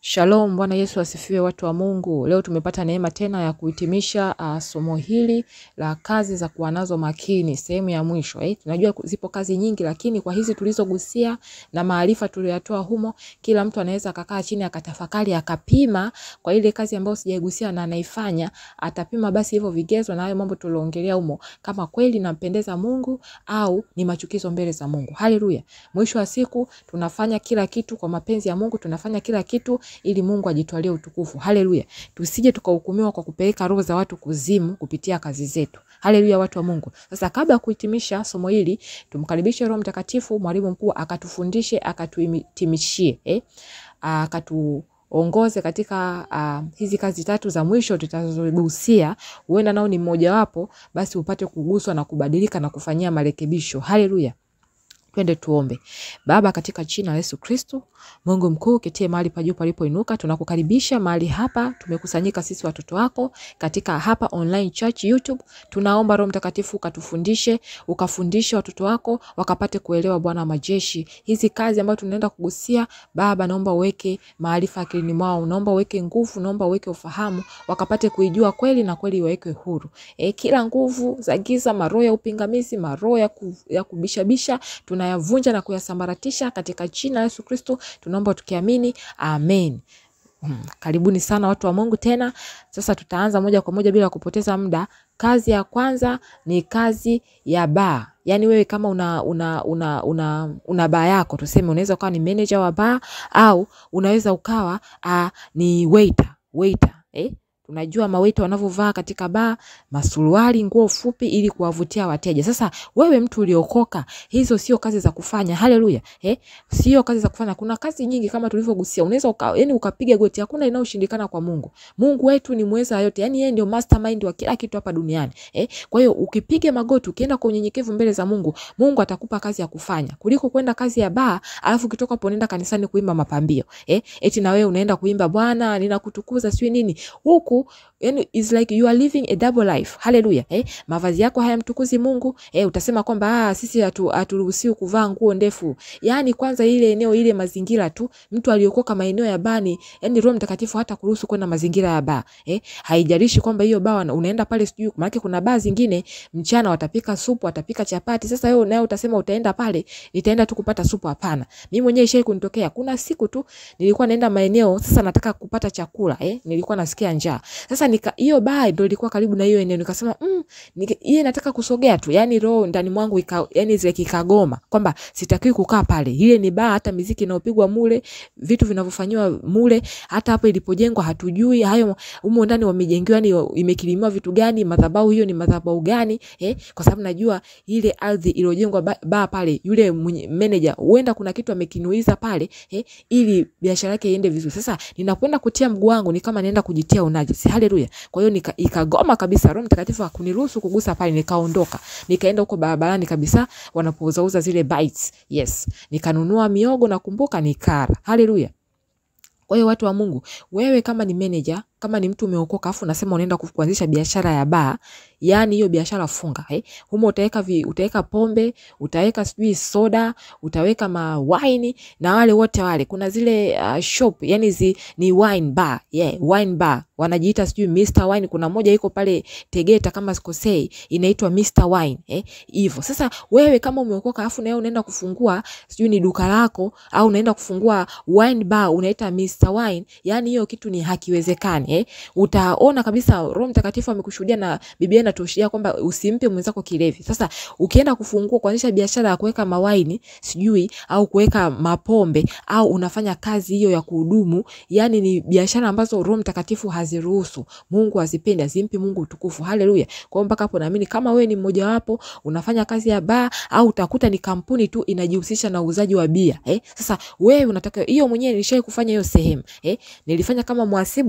Shalom, Bwana Yesu asifiwe, watu wa Mungu. Leo tumepata neema tena ya kuhitimisha uh, somo hili la kazi za kuwa nazo makini, sehemu ya mwisho eh. Tunajua zipo kazi nyingi, lakini kwa hizi tulizogusia na maarifa tuliyoyatoa humo, kila mtu anaweza akakaa chini akatafakari, akapima kwa ile kazi ambayo sijaigusia na anaifanya, atapima basi hivyo vigezo na hayo mambo tulioongelea humo, kama kweli nampendeza Mungu au ni machukizo mbele za Mungu. Haleluya! Mwisho wa siku tunafanya kila kitu kwa mapenzi ya Mungu, tunafanya kila kitu ili Mungu ajitwalie utukufu. Haleluya. Tusije tukahukumiwa kwa kupeleka roho za watu kuzimu kupitia kazi zetu. Haleluya, watu wa Mungu. Sasa kabla ya kuhitimisha somo hili, tumkaribishe Roho Mtakatifu, mwalimu mkuu, akatufundishe, akatuhitimishie, eh? Akatu ongoze katika uh, hizi kazi tatu za mwisho tutazogusia. Huenda nao ni mmojawapo, basi upate kuguswa na kubadilika na kufanyia marekebisho. Haleluya. Twende tuombe. Baba, katika jina la Yesu Kristo, Mungu mkuu, ketie mahali pa juu palipoinuka, tunakukaribisha mahali hapa. Tumekusanyika sisi watoto wako katika hapa online church YouTube. Tunaomba Roho Mtakatifu ukatufundishe, ukafundishe watoto wako wakapate kuelewa, Bwana wa majeshi, hizi kazi ambazo tunaenda kugusia. Baba, naomba uweke maarifa akilini mwao, naomba uweke nguvu, naomba uweke ufahamu, wakapate kuijua kweli na kweli wawekwe huru. E, kila nguvu za giza, maroho ya upingamizi, maroho ya, ku, ya kubishabisha tunayavunja na kuyasambaratisha katika jina la Yesu Kristo, tunaomba tukiamini, amen. Hmm. Karibuni sana watu wa Mungu tena. Sasa tutaanza moja kwa moja bila kupoteza muda. Kazi ya kwanza ni kazi ya baa. Yaani wewe kama una una una una, una baa yako, tuseme unaweza ukawa ni manager wa baa au unaweza ukawa uh, ni waiter, waiter, eh? Unajua mawaita wanavyovaa katika baa, masuruali, nguo fupi ili kuwavutia wateja. Sasa wewe mtu uliokoka, hizo sio kazi za kufanya. Haleluya. Eh? Sio kazi za kufanya. Kuna kazi nyingi kama tulivyogusia. Unaweza uka, yani ukapiga goti, hakuna inayoshindikana kwa Mungu. Mungu wetu ni mweza yote. Yaani yeye ndio mastermind wa kila kitu hapa duniani. Eh? Kwa hiyo ukipiga magoti, ukienda kwa unyenyekevu mbele za Mungu, Mungu atakupa kazi ya kufanya. Kuliko kwenda kazi ya baa, alafu ukitoka hapo unaenda kanisani kuimba mapambio. Eh? Eti na wewe unaenda kuimba Bwana, ninakutukuza sio nini. Huku yani is like you are living a double life. Haleluya. Eh, mavazi yako hayamtukuzi Mungu. Eh, utasema kwamba ah, sisi haturuhusiwi hatu kuvaa nguo ndefu. Yaani kwanza ile eneo ile mazingira tu, mtu aliokoka maeneo ya bani, yani Roho Mtakatifu hata kuruhusu kwenda mazingira ya baa. Eh, haijalishi kwamba hiyo baa unaenda pale sijui, maana kuna baa zingine mchana watapika supu, watapika chapati. Sasa wewe naye utasema utaenda pale, nitaenda tu kupata supu. Hapana. Mimi mwenyewe ishai kunitokea. Kuna siku tu nilikuwa naenda maeneo, sasa nataka kupata chakula, eh, nilikuwa nasikia njaa. Sasa nika hiyo baa ndio ilikuwa karibu na hiyo eneo, nikasema mm, yeye nataka kusogea tu, yani roho ndani mwangu ika, yani zile kikagoma kwamba sitakiwi kukaa pale. Ile ni baa, hata muziki inayopigwa mule, vitu vinavyofanywa mule, hata hapo ilipojengwa hatujui hayo humo ndani wamejengewa, yani imekilimiwa vitu gani, madhabahu hiyo ni madhabahu gani eh? Kwa sababu najua ile ardhi iliyojengwa baa ba pale, yule manager huenda kuna kitu amekinuiza pale eh, ili biashara yake iende vizuri. Sasa ninapoenda kutia mguu wangu ni kama naenda kujitia unajisi. Haleluya. Kwa hiyo nika, ikagoma kabisa. Roho Mtakatifu hakuniruhusu kugusa pale, nikaondoka. Nikaenda huko barabarani kabisa wanapouzauza zile bites. Yes. Nikanunua miogo na kumbuka nikara. Haleluya. Kwa hiyo watu wa Mungu, wewe kama ni manager, kama ni mtu umeokoka afu unasema unaenda kuanzisha biashara ya baa, yani hiyo biashara funga, eh? Humo utaweka vi, utaweka pombe, utaweka sijui soda, utaweka ma wine na wale wote wale. Kuna zile uh, shop, yani zi, ni wine bar, yeah, wine bar. Wanajiita sijui Mr Wine. Kuna moja iko pale Tegeta kama sikosei, inaitwa Mr Wine, eh? Hivyo. Sasa wewe kama umeokoka afu na wewe unaenda kufungua sijui ni duka lako au unaenda kufungua wine bar unaita Mr Wine, yani hiyo kitu ni hakiwezekani. Eh, utaona kabisa Roho Mtakatifu amekushuhudia na Biblia inatuashiria kwamba usimpe mwenzako kilevi. Sasa ukienda kufungua kuanzisha biashara ya kuweka mawaini sijui au kuweka mapombe au unafanya kazi hiyo ya kuhudumu, yani ni biashara ambazo Roho Mtakatifu haziruhusu, Mungu hazipendi, azimpi Mungu utukufu. Haleluya. Kwa hiyo mpaka hapo naamini kama wewe ni mmoja wapo unafanya kazi ya baa au utakuta ni kampuni tu inajihusisha na uuzaji wa bia, eh, sasa wewe unataka hiyo mwenyewe nilishai kufanya hiyo sehemu, eh, nilifanya kama mhasibu sasa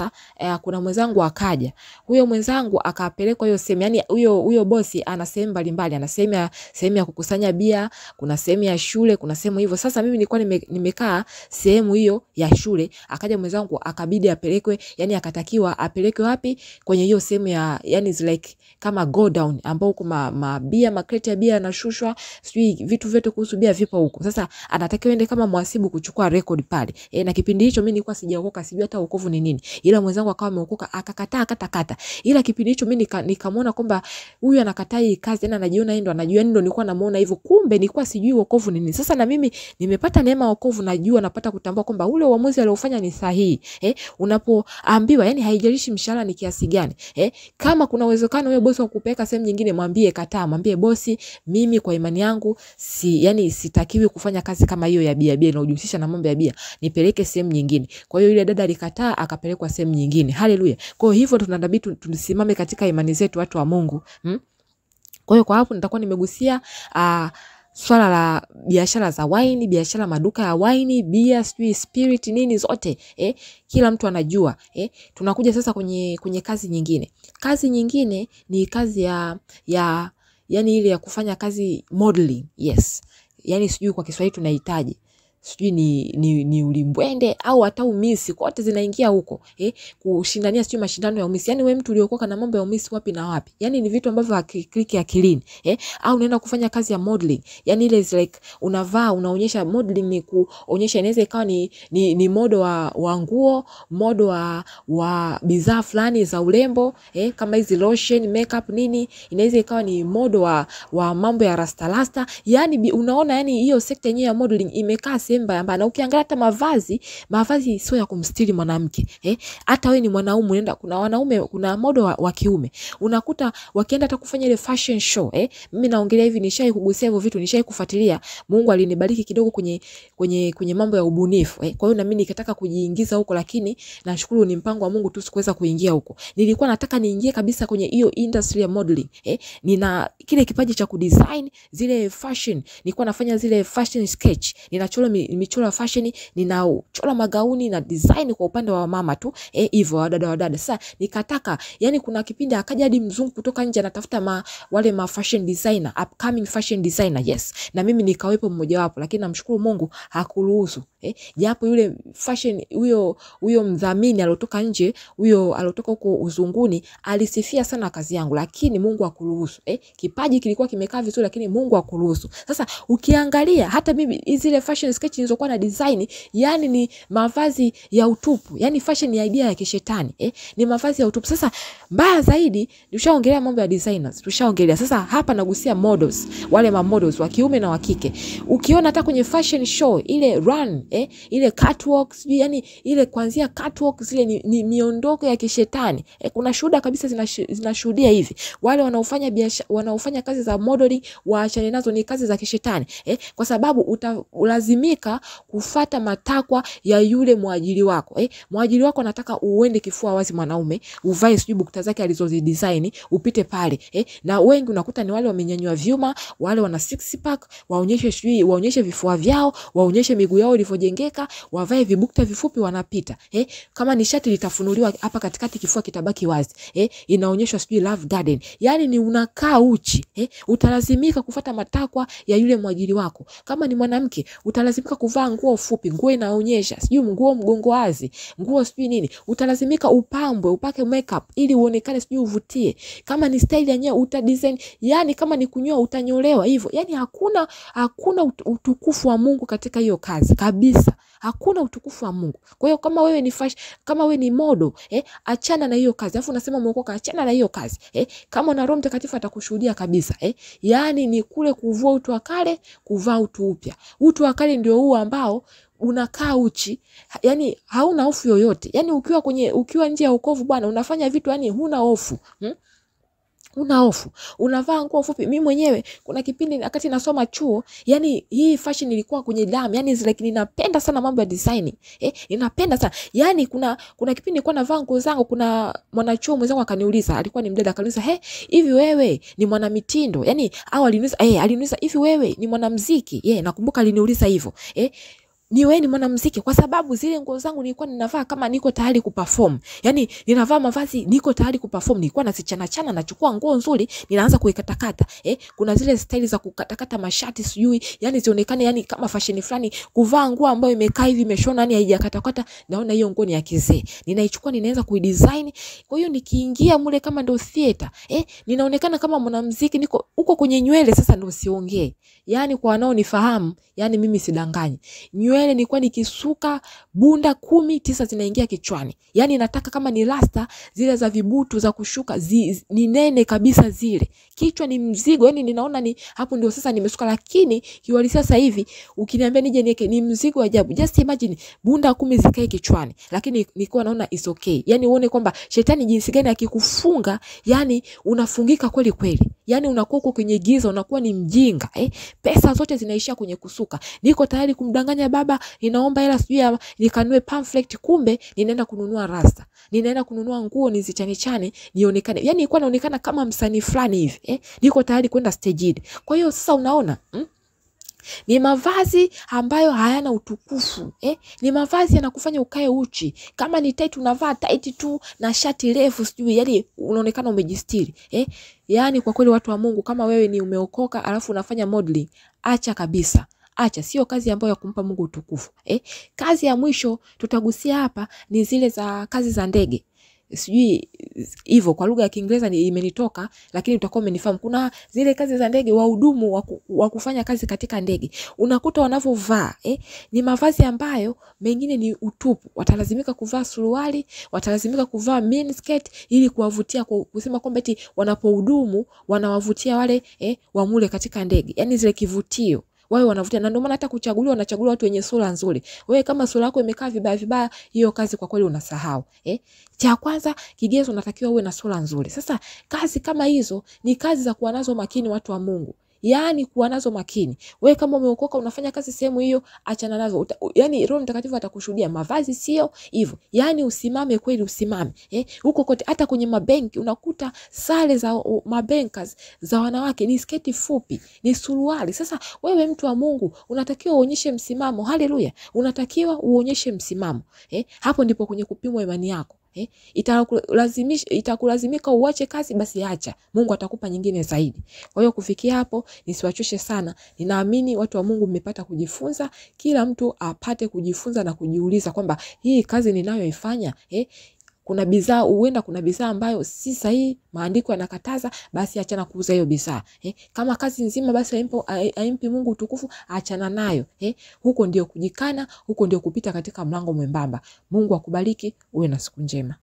sasa eh, kuna mwenzangu akaja huyo mwenzangu akapelekwa hiyo sehemu yani huyo huyo bosi ana sehemu mbalimbali ana sehemu ya sehemu ya kukusanya bia kuna sehemu ya shule kuna sehemu hivyo sasa mimi nilikuwa nime, nimekaa sehemu hiyo ya shule akaja mwenzangu akabidi apelekwe yani akatakiwa apelekwe wapi kwenye hiyo sehemu ya yani is like kama go down ambao huko ma, mabia makreti ya bia yanashushwa sijui vitu vyote kuhusu bia vipo huko sasa anatakiwa ende kama mwasibu kuchukua record pale e, na kipindi hicho mimi nilikuwa sijaokoka sijui hata wokovu ni nini ila mwenzangu akawa ameokoka akakataa kata kata ila kipindi hicho mimi nika, nikamwona kwamba huyu anakataa hii kazi yani anajiona yeye ndo anajua yani ndo nilikuwa namuona hivyo kumbe nilikuwa sijui wokovu ni nini sasa na mimi nimepata neema ya wokovu najua napata kutambua kwamba ule uamuzi aliofanya ni sahihi eh, unapoambiwa yani haijalishi mshahara ni kiasi gani eh, kama kuna uwezekano huyo bosi wa kupeleka sehemu nyingine mwambie kataa mwambie bosi mimi kwa imani yangu si yani sitakiwi kufanya kazi kama hiyo ya bia bia inayojihusisha na mambo ya bia nipeleke sehemu nyingine kwa hiyo yule dada alikataa akapelekwa sehemu nyingine haleluya kwa hiyo hivyo tunabidi tu- tusimame katika imani zetu watu wa mungu hmm? kwa hiyo kwa hapo nitakuwa nimegusia uh, swala la biashara za waini biashara maduka ya waini bia sijui spirit nini zote eh, kila mtu anajua eh. tunakuja sasa kwenye kwenye kazi nyingine kazi nyingine ni kazi ya ya yani ile ya kufanya kazi modeling yes yani sijui kwa kiswahili tunahitaji sijui ni, ni, ni ulimbwende au hata umisi kote zinaingia huko eh, kushindania sijui mashindano ya umisi yani we mtu uliokoka na mambo ya umisi wapi na wapi yani ni vitu ambavyo hakikliki akilini eh, au unaenda kufanya kazi ya modeling yani ile is like unavaa unaonyesha modeling ni kuonyesha inaweza ikawa ni, ni, ni modo wa, wa nguo modo wa, wa bidhaa fulani za urembo eh, kama hizi lotion makeup nini inaweza ikawa ni modo wa, wa mambo ya rastarasta yani bi- unaona yani hiyo sekta yenyewe ya modeling imekaa sehemu mbaya mbaya na ukiangalia hata mavazi mavazi sio ya kumstiri mwanamke eh hata wewe ni mwanaume unaenda kuna wanaume kuna modo wa, wa kiume unakuta wakienda hata kufanya ile fashion show eh mimi naongelea hivi nishai kugusia hivyo vitu nishai kufuatilia Mungu alinibariki kidogo kwenye kwenye kwenye mambo ya ubunifu eh kwa hiyo na mimi nikataka kujiingiza huko lakini nashukuru ni mpango wa Mungu tu sikuweza kuingia huko nilikuwa nataka niingie kabisa kwenye hiyo industry ya modeling eh nina kile kipaji cha kudesign zile fashion nilikuwa nafanya zile fashion sketch ninachora mi- michoro ya fashion ninachora magauni na design kwa upande wa mama tu eh hivyo wadada wadada sasa nikataka yani kuna kipindi akaja hadi mzungu kutoka nje anatafuta ma, wale ma fashion designer upcoming fashion designer yes na mimi nikawepo mmoja wapo lakini namshukuru Mungu hakuruhusu eh japo yule fashion huyo huyo mdhamini aliotoka nje huyo aliotoka huko uzunguni alisifia sana kazi yangu lakini Mungu hakuruhusu eh kipaji kilikuwa kimekaa vizuri lakini Mungu hakuruhusu sasa ukiangalia hata mimi zile fashion sketch nilizokuwa na design yani ni mavazi ya utupu yani fashion ni idea ya kishetani eh ni mavazi ya utupu sasa mbaya zaidi tushaongelea mambo ya designers tushaongelea sasa hapa nagusia models wale ma models wa kiume na wa kike ukiona hata kwenye fashion show ile run eh, ile catwalk sijui yani ile kuanzia catwalk zile ni, ni miondoko ya kishetani eh, kuna shuhuda kabisa zinash- zinashuhudia hivi wale wanaofanya biashara wanaofanya kazi za modeling waachane nazo ni kazi za kishetani eh, kwa sababu utalazimika kufata matakwa ya yule mwajiri wako eh, mwajiri wako anataka uende kifua wazi mwanaume uvae sijui bukta zake alizozidesign upite pale eh, na wengi unakuta ni wale wamenyanyua vyuma wale wana six pack waonyeshe sijui waonyeshe vifua vyao waonyeshe miguu yao ilivyojengeka wavae vibukta vifupi wanapita eh, kama ni shati litafunuliwa hapa katikati kifua kitabaki wazi eh, inaonyeshwa sijui love garden yani ni unakaa uchi eh, utalazimika kufata matakwa ya yule mwajiri wako kama ni mwanamke utalazimika kuvaa nguo fupi nguo inaonyesha sijui nguo mgongo wazi nguo sijui nini utalazimika upambwe upake makeup ili uonekane sijui uvutie kama ni style yenyewe uta design yani kama ni kunyoa utanyolewa hivyo yani hakuna hakuna ut- utukufu wa Mungu katika hiyo kazi kabisa hakuna utukufu wa Mungu kwa hiyo kama wewe ni fash, kama wewe ni modo eh, achana na hiyo kazi alafu unasema umeokoka achana na hiyo kazi eh, kama una Roho Mtakatifu atakushuhudia kabisa eh, yani ni kule kuvua utu wa kale kuvaa utu upya utu wa kale ndio huu ambao unakaa uchi ha- yani hauna hofu yoyote yani ukiwa kwenye ukiwa nje ya wokovu bwana unafanya vitu yani huna hofu hmm? una hofu unavaa nguo fupi mi mwenyewe kuna kipindi wakati nasoma chuo yani hii fashion ilikuwa kwenye damu yani it's like ninapenda sana mambo ya designing eh, ninapenda sana yani kuna kuna kipindi nilikuwa navaa nguo zangu kuna mwanachuo mwenzangu akaniuliza alikuwa ni mdada akaniuliza he hivi wewe ni mwanamitindo yani au aliniuliza eh aliniuliza hivi wewe ni mwanamuziki yeah, nakumbuka aliniuliza hivyo eh niweni mwanamuziki kwa sababu zile nguo zangu nilikuwa ninavaa kama niko tayari kuperform. Yaani ninavaa mavazi niko tayari kuperform. Nilikuwa nazichana chana nachukua nguo nzuri ninaanza kuikatakata. Eh, kuna zile staili za kukatakata mashati sijui, yani zionekane yani kama fashion fulani, kuvaa nguo ambayo imekaa hivi imeshona yani haijakatakata, naona hiyo nguo ni ya kizee. Ninaichukua ninaanza kuidesign. Kwa hiyo nikiingia mule kama ndo theater, eh, ninaonekana kama mwanamuziki niko huko kwenye nywele sasa ndo siongee. Yaani kwa wanaonifahamu, yani mimi sidanganyi. Nywele nilikuwa nikisuka bunda kumi tisa zinaingia kichwani. Yaani nataka kama ni rasta zile za vibutu za kushuka zi, ni nene kabisa zile. Kichwa ni mzigo, yani ninaona ni hapo ndio sasa nimesuka, lakini kiuhalisia sasa hivi ukiniambia nije niweke ni mzigo ajabu. Just imagine bunda kumi zikae kichwani, lakini nilikuwa naona is okay. Yani uone kwamba shetani jinsi gani akikufunga, yani unafungika kweli kweli. Yani unakuwa uko kwenye giza, unakuwa ni mjinga eh? Pesa zote zinaishia kwenye kusuka. Niko tayari kumdanganya baba, ninaomba hela sijui ya nikanue pamphlet, kumbe ninaenda kununua rasta, ninaenda kununua nguo nizichane chane nionekane, yani nilikuwa naonekana kama msanii fulani hivi eh? Niko tayari kwenda stage. Kwa hiyo sasa unaona mm? Ni mavazi ambayo hayana utukufu eh? Ni mavazi yanakufanya ukae uchi. Kama ni tight unavaa tight tu na shati refu sijui, yani unaonekana umejistiri eh? Yani kwa kweli watu wa Mungu, kama wewe ni umeokoka alafu unafanya modeling, acha kabisa. Acha, sio kazi ambayo ya kumpa Mungu utukufu eh? Kazi ya mwisho tutagusia hapa ni zile za kazi za ndege sijui hivyo kwa lugha ya Kiingereza imenitoka, lakini utakuwa umenifahamu. Kuna zile kazi za ndege, wahudumu wa kufanya kazi katika ndege, unakuta wanavyovaa eh, ni mavazi ambayo mengine ni utupu. Watalazimika kuvaa suruali, watalazimika kuvaa miniskirt ili kuwavutia, kwa kusema kwamba eti wanapohudumu wanawavutia wale eh, wamule katika ndege, yani zile kivutio wawe wanavutia, na ndio maana hata kuchaguliwa wanachaguliwa watu wenye sura nzuri. Wewe kama sura yako imekaa vibaya vibaya, hiyo kazi kwa kweli unasahau eh. Cha kwanza kigezo, unatakiwa uwe na sura nzuri. Sasa kazi kama hizo ni kazi za kuwa nazo makini, watu wa Mungu yaani kuwa nazo makini. Wewe kama umeokoka unafanya kazi sehemu hiyo, achana nazo. Yaani Roho Mtakatifu atakushuhudia. Mavazi sio hivyo, yaani usimame kweli, usimame eh, huko kote. Hata kwenye mabenki unakuta sare za mabankers za wanawake ni sketi fupi, ni suruali. Sasa wewe mtu wa Mungu unatakiwa uonyeshe msimamo. Haleluya, unatakiwa uonyeshe msimamo eh, hapo ndipo kwenye kupimwa imani yako. Eh, itakulazimisha itakulazimika uache kazi, basi acha, Mungu atakupa nyingine zaidi. Kwa hiyo kufikia hapo, nisiwachoshe sana. Ninaamini watu wa Mungu mmepata kujifunza, kila mtu apate kujifunza na kujiuliza kwamba hii kazi ninayoifanya eh, kuna bidhaa huenda, kuna bidhaa ambayo si sahihi, maandiko yanakataza, basi achana kuuza hiyo bidhaa eh. Kama kazi nzima basi haimpo haimpi Mungu utukufu, achana nayo eh. Huko ndio kujikana, huko ndio kupita katika mlango mwembamba. Mungu akubariki, uwe na siku njema.